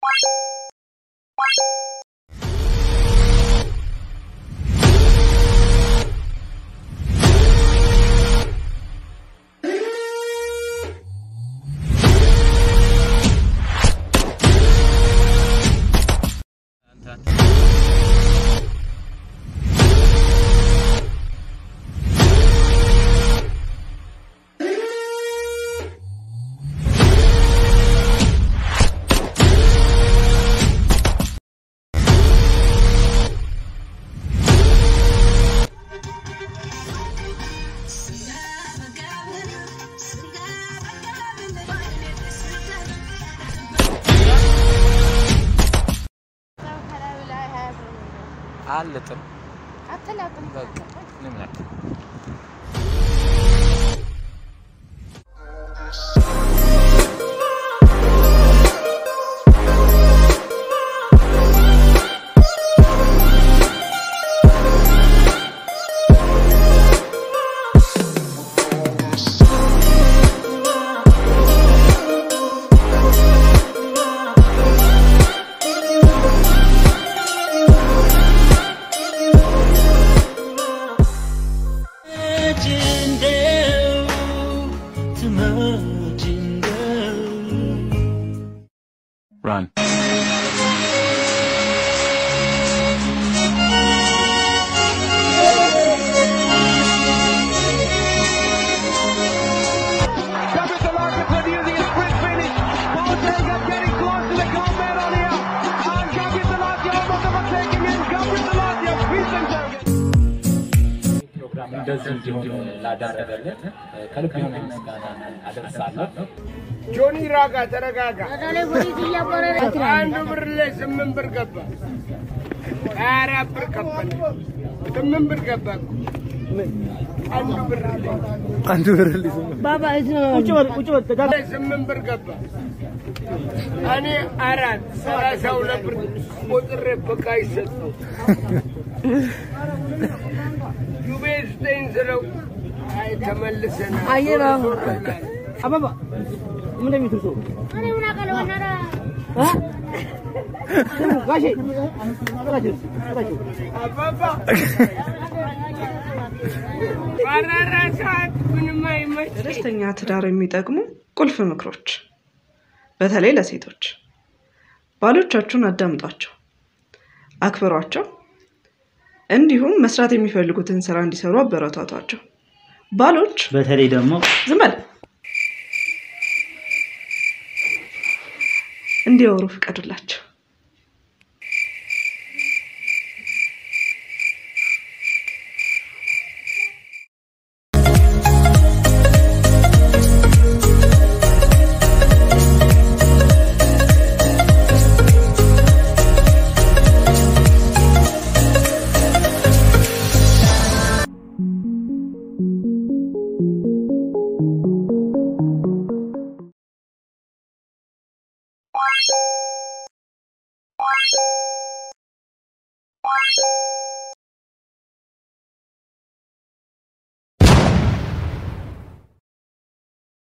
አልጥም አትላጥም። በቃ ምንም ነገር Run. Capitalizing using a sprint finish. Boateng getting close to the goal medal here. And Capitalizing almost overtaking him. Capitalizing Wiesenberger. ፕሮግራም እንደዚህ እንዲሆን ላደረገልን ከልብ የሆነ ምስጋና አደርሳለሁ። ጆኒ ራጋ ተረጋጋ። አንዱ ብር ላይ ስምንት ብር ገባ። ሀያ አራት ብር ከፈለ። ስምንት ብር ገባ እኮ። አንዱ ብር ላይ አንዱ ብር ባባ እዚህ ነው። ላይ ስምንት ብር ገባ። እኔ አራት ሰላሳ ሁለት ብር ቆጥሬ በቃ ይሰጠው ዩቤ ስጠኝ ስለው አይ ተመልሰናል። አየር አሁን ዞር ዞር አለ። አባባ ምን እንደሚትል ሰው እ? ስሙ፣ ጋሼ ጥራቸው፣ ጥራቸው። አባባ ባራራ ሰዓት ምንም አይመች ለደስተኛ ትዳር የሚጠቅሙ ቁልፍ ምክሮች በተለይ ለሴቶች ባሎቻችሁን አዳምጧቸው፣ አክብሯቸው፣ እንዲሁም መስራት የሚፈልጉትን ስራ እንዲሰሩ አበረታቷቸው። ባሎች በተለይ ደግሞ ዝም በል እንዲያወሩ ፍቀዱላቸው።